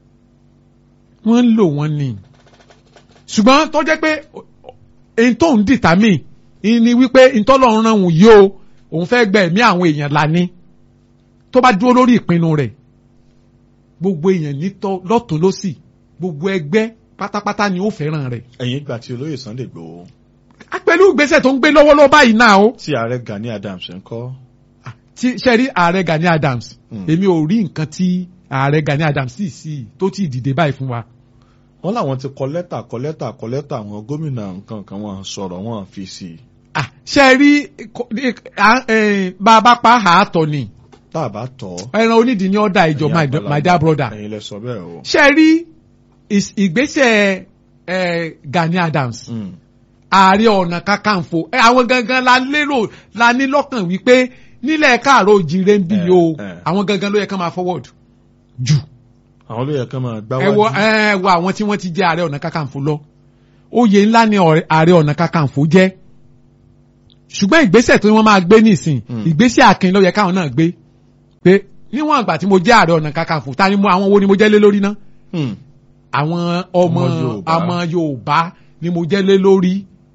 wọ́n ń lò wọ́n ni ṣùgbọ́n tó jẹ́ pé èyí tó ń dìtàmì ni wípé ìtọ́lọ́run ràn wọ́n yìí o òun fẹ́ gbẹ ẹ̀mí àwọn èèyàn lání tó bá dúró lórí ìpinnu rẹ̀ gbogbo èèyàn nítọ́ lọ́tún lọ́sì gbogbo ẹgbẹ́ pátápátá ni ó fẹ́ràn rẹ̀ ẹ̀yin gbà tí olóyè Sunday Igboho Á pẹ̀lú ìgbésẹ̀ tó ń gbé lọ́wọ́lọ́wọ́ báyìí náà o tí ààrẹ Gani Adams ń kọ́. tí ṣe rí ààrẹ Gani Adams Mm. èmi ò rí nǹkan tí ààrẹ Gani Adams sì sí tó ti dìde báyìí fún wa wọ́n làwọn ti kọ lẹ́tà kọ lẹ́tà kọ lẹ́tà àwọn gómìnà nǹkan kan wọn sọ̀rọ̀ wọn fi sí i. Ah, ṣe rí kò- ní- à- eh, bá a bá pa àátọ̀ ni tá a bá tọ̀ ọ́. ẹran onídìí ní ọ̀dà ìjọ ẹ̀yin my àgbàlagbà, my dear brother ẹ̀yin lẹ sọ bẹ́ẹ̀ o. ṣe rí is- ìgbésẹ̀ eh, Gani Adams Mm. ààrẹ ọ̀nà kakanfò ẹ, àwọn gangan la lérò la ní lọ́kàn wípé nílẹ̀ káàró òjìrè ń bí Eh, o eh. àwọn gangan ló yẹ kán máa forward jù àwọn ló yẹ kán máa gbá ẹ wo wájú. ẹ wo àwọn tí wọ́n ti jẹ́ ààrẹ ọ̀nà kakanfò lọ oyè ńlá ni ọ̀rẹ́- ààrẹ ọ̀nà kakanfò jẹ́ ṣùgbọ́n ìgbésẹ̀ tí wọ́n máa gbé nísìn Mm. ìgbésẹ̀ akin ló yẹ káwọn náà gbé pé níwọ̀n àgbà tí mo jẹ́ ààrẹ ọ̀nà kakanfò ta ni mo àwọn wo ni mo jẹ́ lé lórí náà Mm. àwọn ọmọ Ọmọ Yorùbá. ọmọ Yorùbá ni mo jẹ́ lé lórí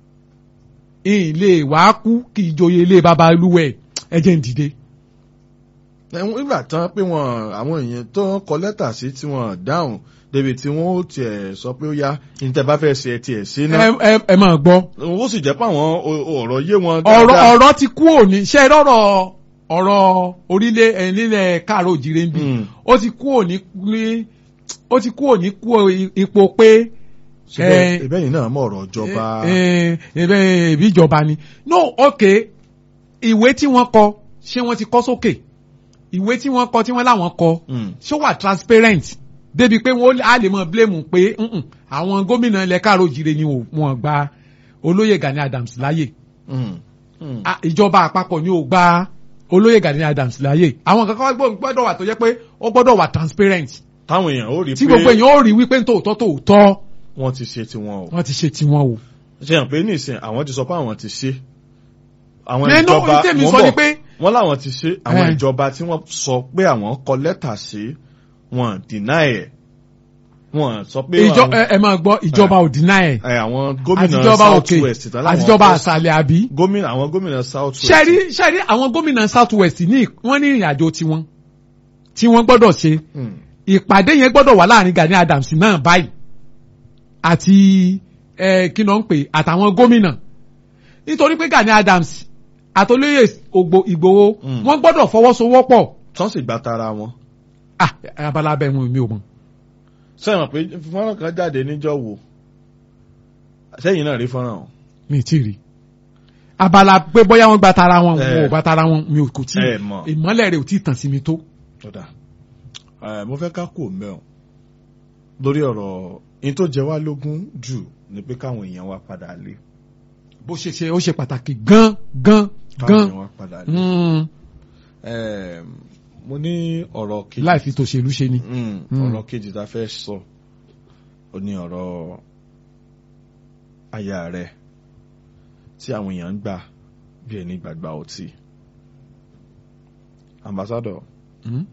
ilé wàá kú kì í joyè ilé baba olúwẹ̀ ẹ jẹ́ ń dìde. ẹ̀wọ̀n ìgbà tán pé wọn àwọn èèyàn tó ń kọ lẹ́tà sí tí wọ́n dáhùn débi tí wọ́n ó tiẹ̀ sọ pé ó yá ní tẹ́ bá fẹ́ ṣe ẹ tiẹ̀ sí náà. ẹ ẹ ẹ máa gbọ́ ó sì jẹ́ pé àwọn o- ọ̀rọ̀ yé wọn ọ̀rọ̀ dáadáa. ọ̀rọ̀ ti kú òní ṣe é rọ̀rọ̀ ọ̀rọ̀ orílẹ̀ ẹ̀ nílẹ̀ káàró òjìrè ń bì Mm. ó ti kú òní ní ó ti kú òní kú ipò pé ṣùgbọ́n ẹ, ìbẹ́yìn náà mọ̀ ọ̀rọ̀ ìjọba. ẹ, ẹ, ẹ, ìbí ìjọba ni no ok ìwé tí wọ́n kọ ṣé wọ́n ti kọ sókè ìwé tí wọ́n kọ tí wọ́n láwọn kọ Mm. ṣó wà transparent débi pé wọ́n á lè mọ blame pé "Mm-mm, àwọn gómìnà ilẹ̀ káàró òjìrè ni ò- wọ́n gba olóyè Gani Adams láyè Mm. Mm. a- ìjọba àpapọ̀ ni ò gba olóyè Gani Adams láyè àwọn kankan gbọ́- gbọ́dọ̀ wà tó jẹ́ pé ó gbọ́dọ̀ wà transparent táwọn èèyàn ó rí tí pé gbogbo èèyàn ó rí wípé tòótọ́ tòótọ́ wọ́n ti ṣe tiwọn o. wọ́n ti ṣe tiwọn o. ṣe hàn pé nísìnyí àwọn ti sọ pé àwọn ti ṣe. àwọn nínú ìjọba tèmi mò ń sọ ni bọ̀. pé wọ́n láwọn ti ṣe àwọn Eh. ìjọba tí wọ́n sọ pé àwọn kọ lẹ́tà sí wọn deny ẹ̀ wọ́n sọ pé ìjọ àwọn- ẹ ẹ máa gbọ́ ìjọba ò dínà ẹ̀ ẹ, àwọn gómìnà àtijọba south òkè west tán láwọn àtijọba fẹ́- àṣàlẹ̀ àbí. gómìnà àwọn gómìnà south west. ṣẹ́rí ṣẹ́rí àwọn gómìnà south west ní wọ́n ní ìrìn àjò tiwọn tí wọ́n gbọ́dọ̀ ṣe Mm. ìpàdé yẹn gbọ́dọ̀ wà láàrin Gani Adams náà báyìí àti ẹ kí ló ń pè àtàwọn gómìnà nítorí pé Gani Adams àtolóyè Ògbó Ìgbòho Mm. wọ́n gbọ́dọ̀ fọwọ́sowọ́pọ̀ tán sì gba tara wọn. ah abala abẹ wọn mi ò mọ̀ sẹ́yìn pé fọ́nrán kan jáde níjọ́ wo sẹ́yìn náà rí fọ́nrán o. mi ì tí ì rí abala pé bóyá wọ́n gba tara wọn Eh. wọn ò gba tara wọn mi ò kò tí ẹ mọ̀. ìmọ́lẹ̀ rẹ̀ ò tí ì tàn sí mi tó. Ọ̀dà ẹ mo fẹ́ ká kú mẹ́ọ̀ lórí ọ̀rọ̀ in tó jẹ wá lógún jù ni pé káwọn èèyàn wa padà lé bó ṣe ṣe ó ṣe pàtàkì gan gan káwọn gan èèyàn wa padà lé. Mm, Ẹ, mo ní ọ̀rọ̀ kejì láì fi tòṣèlú ṣe ni. Mm, Mm. ọ̀rọ̀ kejì tá a fẹ́ sọ ó ní ọ̀rọ̀ aya rẹ̀ tí àwọn èèyàn ń gbà bí ẹni gbàgbà ọtí ambassador Mm.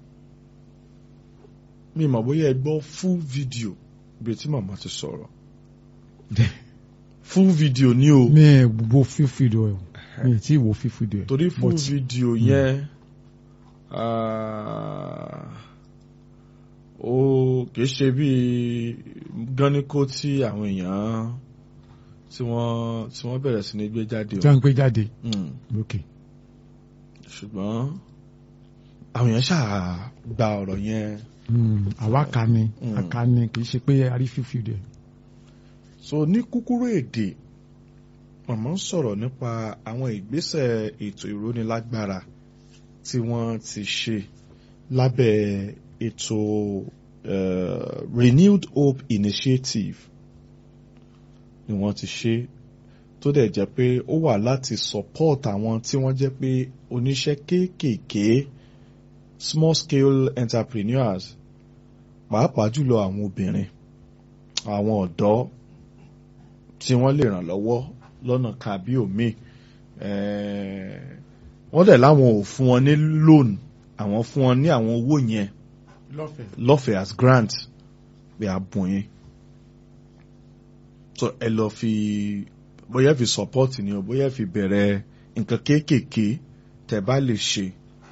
mi mọ̀ bóyá ẹ gbọ́ full video bí tí màmá ti sọ̀rọ̀ full video ni o mi ẹ wo fífìdíò ẹ mi ì tí ì wo fífìdíò ẹ. torí full but- video yẹn ah, ó kìí ṣe bí gáníkó tí àwọn èèyàn tí wọ́n tí wọ́n bẹ̀rẹ̀ sí ní gbé jáde tí o wọ́n ń gbé jáde Mm, ok ṣùgbọ́n àwọn èèyàn ṣáà gba ọ̀rọ̀ yẹn Mm, àwa kà ni Mm. àká ni kì í ṣe pé a rí fífìdíò ẹ. so ní kúkúrú èdè màmá ń sọ̀rọ̀ nípa àwọn ìgbésẹ̀ ètò ìrónilágbára tí wọ́n ti ṣe lábẹ́ ètò uh, renewed hope initiative ni wọ́n ti ṣe tó dẹ̀ jẹ́ pé ó wà láti support àwọn tí wọ́n jẹ́ pé oníṣẹ́ kéékèèké small scale entrepreneurs pàápàá jùlọ àwọn obìnrin àwọn ọ̀dọ́ tí wọ́n lè ràn lọ́wọ́ lọ́nà kàbí òmíì wọ́n dẹ̀ láwọn ò fún wọn ní loan àwọn fún wọn ní àwọn owó yẹn lọ́fẹ̀ẹ́ as grant pé a bùn yín so ẹ lọ fi bóyá fi support ni o bóyá fi bẹ̀rẹ̀ nǹkan kéékèèké tẹ́ bá lè ṣe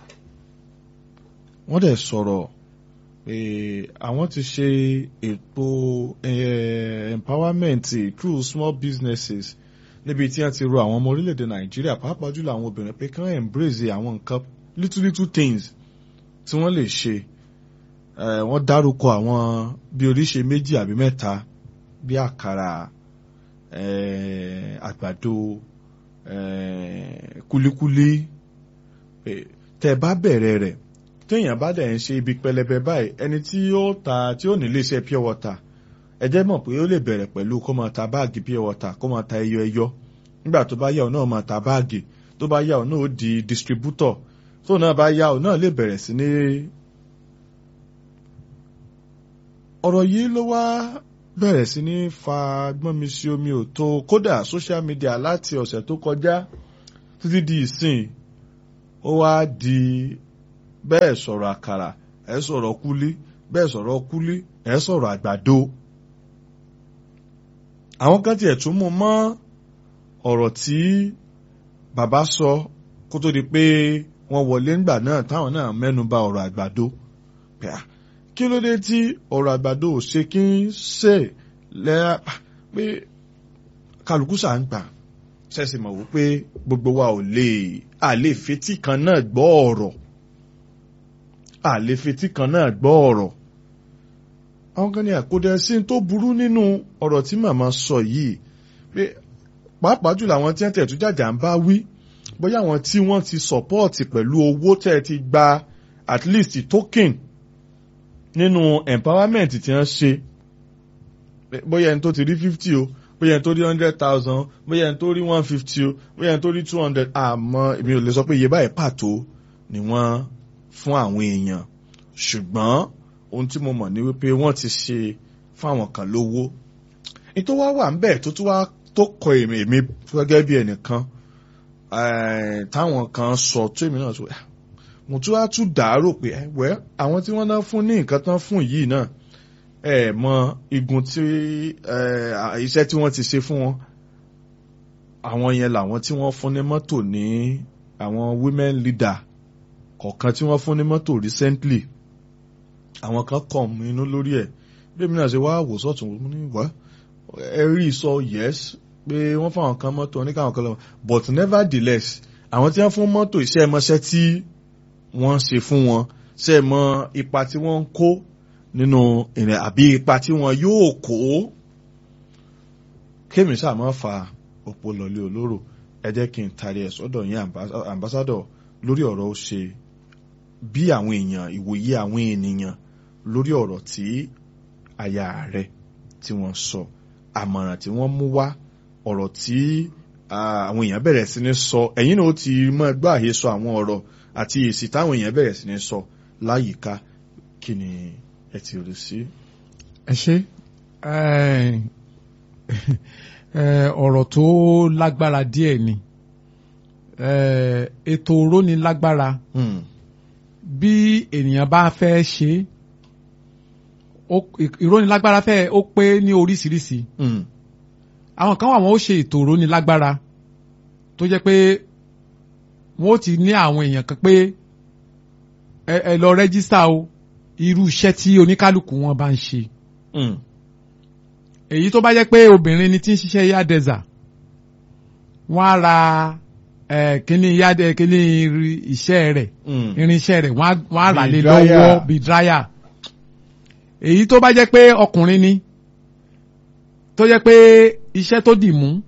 wọ́n dẹ̀ sọ̀rọ̀ pé àwọn ti ṣe ètò empowerment through small businesses níbi tí wọ́n ti ro àwọn ọmọ orílẹ̀-èdè nàìjíríà pàápàá jùlọ àwọn obìnrin pé kí wọ́n embrace àwọn nǹkan little little things tí wọ́n lè ṣe wọ́n dárúkọ àwọn bí oríṣi méjì àbí mẹ́ta bí àkàrà àgbàdo kulikuli tẹ́ bá bẹ̀rẹ̀ rẹ̀ téèyàn bá dẹ̀ ń ṣe ibi pẹlẹbẹ báyìí ẹni tí ó ta tí ó nílé iṣẹ́ pure water ẹ jẹ́ mọ̀ pé ó lè bẹ̀rẹ̀ pẹ̀lú kó máa ta báàgì pure water kó máa ta ẹyọ ẹyọ nígbà tó bá yá ọ náà máa ta báàgì tó bá yá ọ náà ó di distributor tó náà bá yá ọ náà lè bẹ̀rẹ̀ sí ní. ọ̀rọ̀ yìí ló wá bẹ̀rẹ̀ sí ní fa gbọ́nmi sí omi ò tó kódà social media láti ọ̀sẹ̀ tó kọjá títí di ìsìn ó wá di bẹ́ẹ̀ sọ̀rọ̀ àkàrà ẹ̀ sọ̀rọ̀ kúlí bẹ́ẹ̀ sọ̀rọ̀ kúlí ẹ̀ sọ̀rọ̀ àgbàdo. àwọn kan tiẹ̀ tún mú mọ́ ọ̀rọ̀ tí bàbá sọ kó tó di pé wọ́n wọlé ńgbà náà táwọn náà mẹ́nu bà ọ̀rọ̀ àgbàdo. kí ló dé tí ọ̀rọ̀ àgbàdo ò ṣe kí ń ṣe lẹ́yà pé kálukú sà ń gbà ṣẹ̀ṣẹ̀ mọ̀ wípé gbogbo wa ò lè àlè fetí kan náà gbọ́ ọ̀rọ̀ àlefetí kan náà gbọ́ ọ̀rọ̀ àwọn kan ní àkódẹ sí tó burú nínú ọ̀rọ̀ tí màmá sọ yìí pé pàápàá jùlọ àwọn tí wọ́n tẹ̀ tó jàjà ń bá wí bóyá àwọn tí wọ́n ti sọ̀pọ́ọ̀tì pẹ̀lú owó tẹ̀ ti gba at least token nínú empowerment tí wọ́n ṣe bóyá ẹni tó ti rí fifty o bóyá ẹni tó rí hundred thousand bóyá ẹni tó rí one fifty o bóyá ẹni tó rí two hundred àmọ́ èmi ò lè sọ pé iye báyìí pàtó ni wọ́n fún àwọn èèyàn ṣùgbọ́n ohun tí mo mọ̀ ní wípé wọ́n ti ṣe fáwọn kan lówó nítorí wá wà ń bẹ̀ tó tún wá tó kọ èmi èmi gẹ́gẹ́ bí ẹnìkan táwọn kan sọ tó èmi náà tó mo tún wá tún dàárò pé wẹ́ àwọn tí wọ́n náà fún ní nǹkan tán fún yìí náà ẹ mọ igun tí iṣẹ́ tí wọ́n ti ṣe fún wọn àwọn yẹn làwọn tí wọ́n fún ní mọ́tò ní àwọn women leader kọ̀ọ̀kan tí wọ́n fún ní mọ́tò recently àwọn kan kàn mí inú lórí ẹ̀ bí èmi náà ṣe wá wò sọ́tún mo ní wá ẹ rí sọ yes pé wọ́n fáwọn kan mọ́tò oníkàwọn kan lọ́wọ́ but nevertheless àwọn tí wọ́n fún mọ́tò iṣẹ́ mọ́ṣẹ́ tí wọ́n ṣe fún wọn ṣe mọ ipa tí wọ́n ń kó nínú ìrìn àbí ipa tí wọ́n yóò kó kémi sáà máa fa òpó lọlé olóró ẹ jẹ́ kí n tari ẹ̀ sọ́dọ̀ yín ambassador lórí ọ̀rọ̀ ó ṣe bí àwọn èèyàn ìwòye àwọn ènìyàn lórí ọ̀rọ̀ tí aya rẹ̀ tí wọ́n sọ àmọ̀ràn tí wọ́n mú wá ọ̀rọ̀ tí àwọn èèyàn bẹ̀rẹ̀ sí ní sọ ẹ̀yin náà ó ti mọ ẹgbẹ́ àyè sọ àwọn ọ̀rọ̀ àti èsì táwọn èèyàn bẹ̀rẹ̀ sí ní sọ láyìíká kí ni ẹ ti rí sí. ẹ ṣe ọ̀rọ̀ tó lágbára díẹ̀ ni ètò òrónilágbára bí ènìyàn bá fẹ́ ṣe ìrónilágbára fẹ́ ó pé ní oríṣiríṣi àwọn kan wà wọ́n ó ṣe ètò òrónilágbára tó jẹ́ pé wọ́n ó ti ní àwọn èèyàn kan pé ẹ lọ rẹ́gísítà o irú iṣẹ́ tí oníkálukú wọn bá ń ṣe èyí tó bá jẹ́ pé obìnrin ni tí ń ṣiṣẹ́ yádẹ́zà wọ́n á ra kíní yádẹ kíní iṣẹ́ rẹ̀ irinṣẹ́ rẹ̀ wọ́n á rà lé lọ́wọ́ bíi dráyà èyí tó bá jẹ́ pé ọkùnrin ni tó jẹ́ pé iṣẹ́ tó dì mú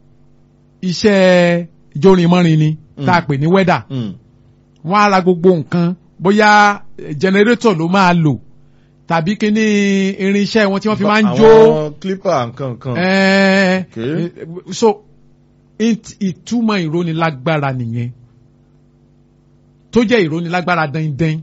iṣẹ́ jórinmọ́rin ni tá a pè ní wẹ́dà Mm. wọ́n á ra gbogbo nǹkan bóyá jẹnẹrétọ̀ ló máa lò tàbí kíní irinṣẹ́ wọn tí wọ́n fi máa ń jó àwọn clipper nǹkan nǹkan. ẹ̀ẹ́ Okay. so it- ìtumọ̀ ìrónilágbára nìyẹn tó jẹ́ ìrónilágbára dandan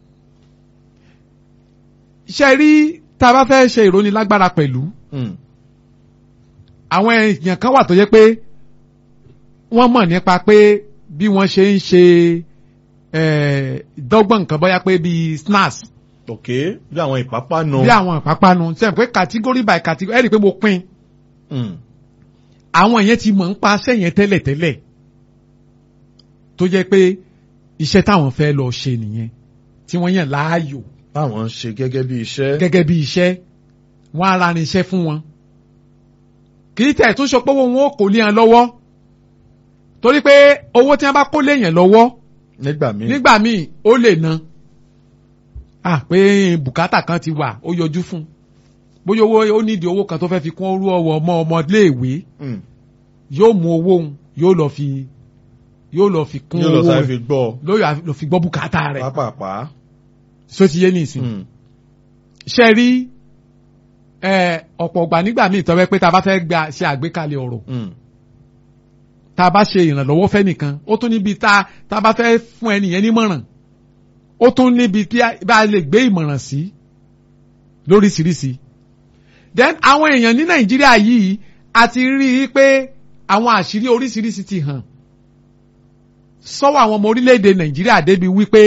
ṣe rí tá a bá fẹ́ ṣe ìrónilágbára pẹ̀lú Mm. àwọn èèyàn kan wà tó jẹ́ pé wọ́n mọ̀ nípa pé bí wọ́n ṣe ń ṣe eh, dọ́gbọ̀n nǹkan bóyá pé bíi snacks ok bí àwọn ìpápánu. bí àwọn ìpápánu sẹ́yìn pé category by category ẹ̀rí pé mo pín Mm. àwọn yẹn ti mọ̀ ń pa sẹ́yìn tẹ́lẹ̀tẹ́lẹ̀ tó jẹ́ pé iṣẹ́ táwọn fẹ́ lọ ṣe nìyẹn tí wọ́n yàn láàyò báwọn ń ṣe gẹ́gẹ́ bí iṣẹ́. gẹ́gẹ́ bí iṣẹ́ wọ́n á rarin iṣẹ́ fún wọn kì í tẹ̀ tó sọ pé wọn ò kò lé wọn lọ́wọ́ torí pé owó tí wọ́n bá kó léèyàn lọ́wọ́ nígbà míì. nígbà míì ó lè ná à pé bùkátà kan ti wà ó yọjú fún bóyá owó ó nídìí owó kan tó fẹ́ fi kún orú ọwọ́ ọmọ ọmọléèwé Mm. yóò mú owó òun yóò lọ fi yóò lọ fi kún yóò lọ owó sáré rẹ̀ fi gbọ́ lóyè lọ fi gbọ́ bùkátà rẹ̀ pápápá. só ti yé nìsín Mm. ṣe rí ẹ, ọ̀pọ̀ ọgbà nígbà míì tọ́wẹ́ pé tá a bá fẹ́ gba ṣe àgbékalẹ̀ ọ̀rọ̀ Mm. tá a bá ṣe ìrànlọ́wọ́ fẹ́nìkan ó tún níbi tá tá a bá fẹ́ fún ẹnìyẹn nímọ̀ràn ó tún níbi tí a bá a lè gbé ìmọ̀ràn sí lóríṣiríṣi then àwọn èèyàn ní nàìjíríà yìí a ti rí i pé àwọn àṣírí oríṣiríṣi ti hàn sọ́wọ́ àwọn ọmọ orílẹ̀-èdè nàìjíríà débi wípé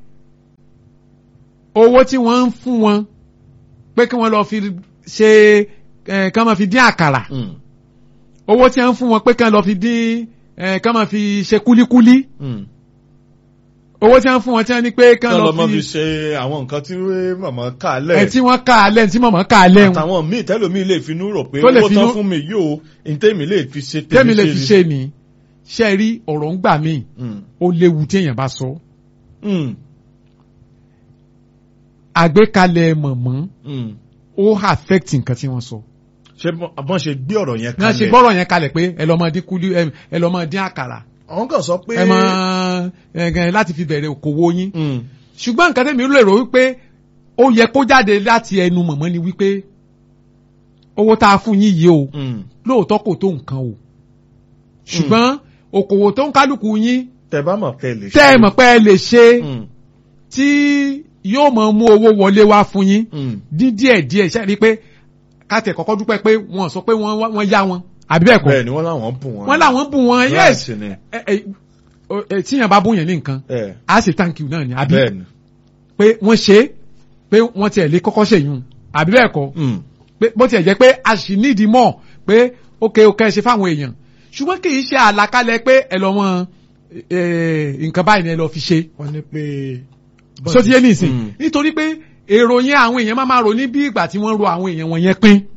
owó tí wọ́n ń fún wọn pé kí wọ́n lọ fi ṣe ẹ̀ kí wọ́n máa fi dín àkàrà Mm. owó tí wọ́n ń fún wọn pé kí wọ́n lọ fi dín ẹ̀ kí wọ́n máa fi ṣe kúlíkúlí Mm. owó tí wọ́n fún wọn tí wọ́n ní pé kí kí wọ́n wọ́n lọ lọ mọ́ fi fi ṣe àwọn nǹkan tí màmá kà á ẹ̀ lẹ̀. tí wọ́n ká alẹ́ tí mọ̀mọ́ ká alẹ́ wọn àtàwọn míì tẹ́lòmíì lè finú rò pé Tó lè owó tán finú- fún mi yóò ntẹ́mi lè fi ṣe tẹ́mi lè fi ni. ṣe ni ṣe rí ọ̀rọ̀ ń gbà míì Mm. ó léwu tí èèyàn bá sọ Mm. àgbékalẹ̀ mọ̀mọ́ Mm. ó affect nǹkan tí wọ́n sọ ṣé bọ́n ṣe gbé ọ̀rọ̀ yẹn náà ṣe kalẹ̀ gbọ́rọ̀ yẹn kalẹ̀ pé ẹ lọ́ máa dín kúlí ẹ- ẹ lọ́ máa dín àkàrà àwọn kan sọ pé. ẹ máa ẹ láti fi bẹ̀rẹ̀ òkòwò yín Mm. ṣùgbọ́n nǹkan tẹ́mi lè rò wípé ó yẹ kó jáde láti ẹnu mọ̀mọ́ ni wípé owó tá a fún yín yìí o Mm. lóòótọ́ kò tó nǹkan o ṣùgbọ́n òkòwò tó ń kálukú yín tẹ bá mọ̀ tẹ lè ṣe. tẹ́ ẹ mọ̀ pé ẹ lè ṣe Mm. tí yóò mọ̀ mú owó wọlé wá fún yín Mm. dín díẹ̀ díẹ̀ ṣe rí i pé káàtì kọ́kọ́ dúpẹ́ pé wọ́n sọ pé wọ́n wọ́n yá wọn àbí bẹ́ẹ̀ kọ́ bẹ́ẹ̀ ni wọ́n láwọn bùn wọn. wọ́n làwọn bù wọn yes Right ni. ẹ ẹ o- ẹ, tíyàn bá bùn yẹn ní nǹkan ẹ á ṣe thank you náà ni àbí bẹ́ẹ̀ ni. pé wọ́n ṣe é pé wọ́n tiẹ̀ lè kọ́kọ́ ṣèyún àbí bẹ́ẹ̀ kọ́ Mm. pé bó tiẹ̀ jẹ́ pé a sì nídìí mọ̀ pé ókè ókè ṣe fáwọn èèyàn ṣùgbọ́n kì í ṣe àlàkalẹ̀ pé ẹ lọ́ mọ nǹkan báyìí ni ẹ lọ fi ṣe wọ́n ní pé. so ti yé nìsín Mm. nítorí pé èrò yẹn àwọn èèyàn máa máa rò ní bí ìgbà tí wọ́n ro àwọn èèyàn wọn yẹn pín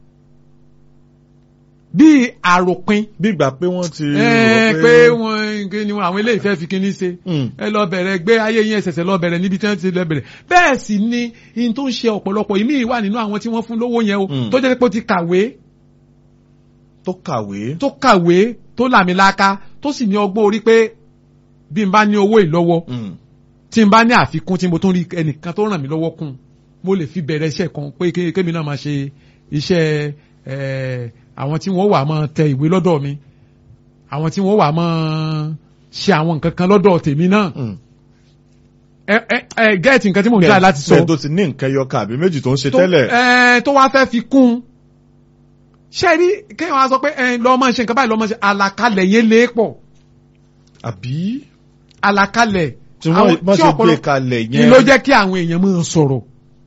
bí àròpin bí ìgbà pé wọ́n ti. ẹ rò pé wọ́n kí ni àwọn eléyìí fẹ́ fi kíní ṣe Mm. ẹ lọ bẹ̀rẹ̀ gbé ayé yín ẹsẹ̀sẹ̀ lọ bẹ̀rẹ̀ níbi tí wọ́n ti lọ bẹ̀rẹ̀ bẹ́ẹ̀ sì ni in tó ń ṣe ọ̀pọ̀lọpọ̀ ìmí wà nínú àwọn tí wọ́n fún lówó yẹn o Mm. tó jẹ́ pé ó ti kàwé tó kàwé. tó kàwé tó làmìlaka tó sì ní ọgbọ́n orí pé bí n bá ní owó ìlọ́wọ́ Mm. tí n bá ní àfikún tí mo tún rí ẹnìkan tó ràn mí lọ́wọ́ kún mo lè fi bẹ̀rẹ̀ iṣẹ́ kan pé ké- kémi náà máa ṣe iṣẹ́ ẹ̀, àwọn tí wọ́n wà máa tẹ ìwé lọ́dọ̀ mi àwọn tí wọ́n wà máa ṣe àwọn nǹkan kan lọ́dọ̀ tèmi náà Mm. ẹ ẹ ẹ gẹ́ẹ̀tì nǹkan tí mo ń try láti sọ bẹ́ẹ̀ tó ti ní nǹkan ẹyọkà àbí méjì tó ń ṣe tó tẹ́lẹ̀. ẹ tó wá fẹ́ fi kún un ṣé rí kéèyàn wá sọ pé ẹ lọ́ọ́ máa ṣe nǹkan báyìí lọ́ọ́ máa ṣe àlàkalẹ̀ yẹn lé pọ̀ àbí. àlàkalẹ̀ tí wọ́n bá ṣe gbé ọ̀pọ̀lọpọ̀- kalẹ̀ ni yẹn. ló jẹ́ kí àwọn èèyàn máa sọ̀rọ̀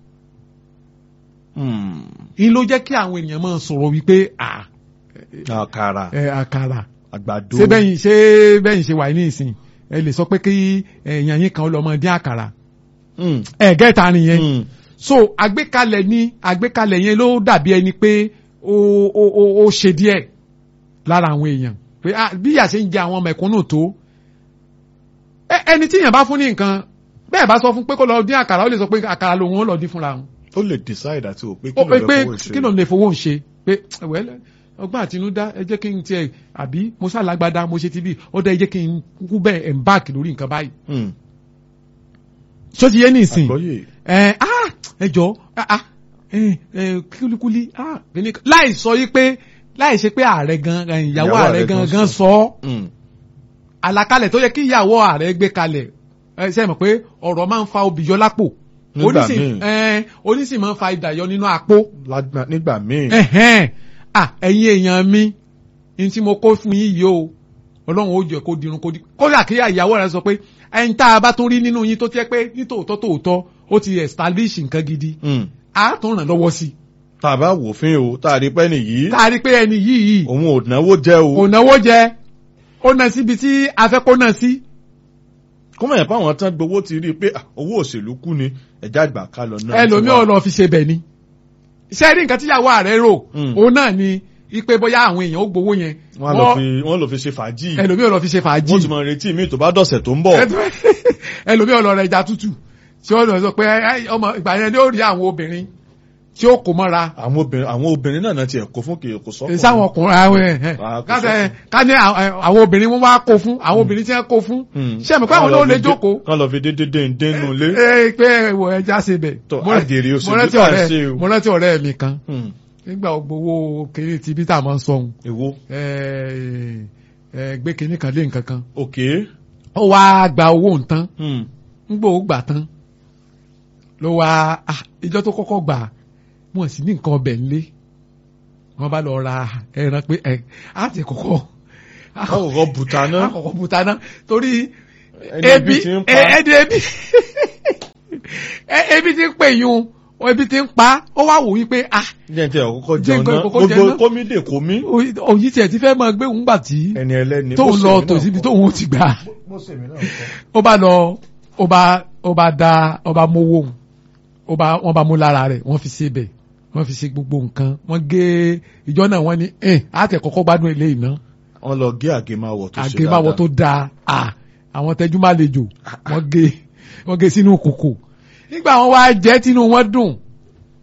Mm. ni ló jẹ́ kí àwọn èèyàn máa sọ̀rọ̀ wípé à àkàrà ẹ àkàrà àgbàdo. ṣé bẹ́yìn ṣé bẹ́yìn ṣe wà ní ìsìn ẹ lè sọ pé kí èèyàn yín kan lọ máa dín àkàrà Mm. ẹ gẹ́ta nìyẹn Mm. so àgbékalẹ̀ ni àgbékalẹ̀ yẹn ló dàbí ẹni pé ó ó ó ó ṣe díẹ̀ lára àwọn èèyàn pé ah, bí ìyà ṣe ń jẹ àwọn mẹ̀kúnnù tó ẹ ẹni tí èèyàn bá fún ní nǹkan bẹ́ẹ̀ bá sọ fún pé kó lọ dín àkàrà ó lè sọ pé àkàrà lòun ó lọ dín fúnra wọn ó lè decide àti wò pé ó kí pé ló pé lè fowó ṣe. kí ló lè fowó ń ṣe pé wẹ́lẹ́ ọgbọ́n àtinúdá ẹ jẹ́ kí n tiẹ̀ àbí mo ṣàlágbádá mo ṣe ti bí ó dá ẹ jẹ́ kí n kú bẹ́ẹ̀ embark lórí nǹkan báyìí. ṣó ti yé ní ìsìn ẹ ah ẹ jọ ah ẹ ẹ kúlíkúlí ah láì sọ yí pé láì ṣe pé ààrẹ gan ìyàwó ààrẹ gan gan sọ ọ́ àlàkalẹ̀ tó yẹ kí ìyàwó ààrẹ gbé kalẹ̀ ẹ ṣe mọ̀ pé ọ̀rọ̀ máa ń fa obì yọ lápò onísìn máa ń fa ìdàyọ nínú àpò. nígbà míì. ẹ̀yin èèyàn mi ní tí mo kó fún yín yìí o ọlọ́run ó jẹ́ kó dirun kó di kódà kí ìyàwó rẹ sọ pé ẹni tá a bá tún rí nínú yín tó jẹ́ pé nítòótọ́ tòótọ́ ó ti establish nǹkan gidi a tún ràn lọ́wọ́ sí i tá a bá wò fín o tá a rí pé ẹni yìí. tá a rí pé ẹni yìí. òun ò náwó jẹ o. ò náwó jẹ ó ná síbi tí a fẹ́ kó ná sí. kó mọ̀ yẹn pé àwọn tán gbowó ti rí i pé owó òṣèlú kú ni ẹ̀já àgbà ká lọ náà. ẹlòmíràn lọ fi ṣe bẹ̀ ni. iṣẹ́ rí nǹkan tíyàwó ààrẹ rò òun náà ni ipe bóyá àwọn èèyàn ó gbowó yẹn. wọ́n lọ fi ṣe fàájì. ẹlòmíràn lọ fi ṣe fàájì. wọ́n ti mọ retí mi tó bá dọ̀sẹ̀ tó ń bọ̀. ẹlòmíràn lọ rẹ ẹja tútù tí wọ́n lọ sọ pé ọmọ ìgbà yẹn ni ó rí àwọn obìnrin tí ó kó mọ́ra. àwọn obìnrin àwọn obìnrin náà náà tiẹ̀ kó fún kì í kó sọ́kùnrin. sáwọn ọkùnrin àwọn ẹ̀ ẹ̀ ká ní àwọn obìnrin wọn wá kó fún àwọn obìnrin tí wọ́n kó fún. ṣé mi pé àwọn náà lè jókòó. kán lọ fi dédé dé dénú lé. ẹ pé ẹwọ ẹja ṣe bẹ. tó àgèrè òṣèlú tá a ṣe o. mo rántí ọ̀rẹ́ mi kan nígbà gbowó kéré tí bí tá a máa ń sọhun. èwo. gbé kinní kan lé nǹkan kan. ok. ó wá gba owó nǹkan. ń gbọ́ ó gbà tán ló wá ìjọ tó kọ́kọ́ gbà wọn sì ní nǹkan ọbẹ̀ ńlé wọn bá lọ ra ẹran pé ẹ á ti kọ́kọ́ àkọ́kọ́ bùtánà àkọ́kọ́ bùtánà torí ebi ẹni ebi ebi ti ń pè yún ebi ti ń pa ó wá wò wípé ah. jẹ́ ti ọ̀kọ́kọ́ jẹun náà gbogbo kómi dè kómi. òyì tiẹ̀ ti fẹ́ máa gbé òun gbà tí ẹni ẹlẹ́ni tóun lọ tòsí ibi tóun ó ti gbà ó bá lọ ó bá ó bá da ó bá mówó òun ó bá wọ́n bá mú lára rẹ̀ wọ́n fi ṣe bẹ̀ wọ́n fi ṣe gbogbo nǹkan wọ́n gé ìjọ náà wọ́n ní ẹ̀ àtẹ̀ kọ́kọ́ gbádùn ilé iná. wọ́n lọ gé àgémáwọ̀ tó ṣe dáadáa àgémáwọ̀ tó dáa à àwọn tẹjú má lejò wọ́n gé wọ́n gé sínú kòkò nígbà wọ́n wá jẹ́ tínú wọn dùn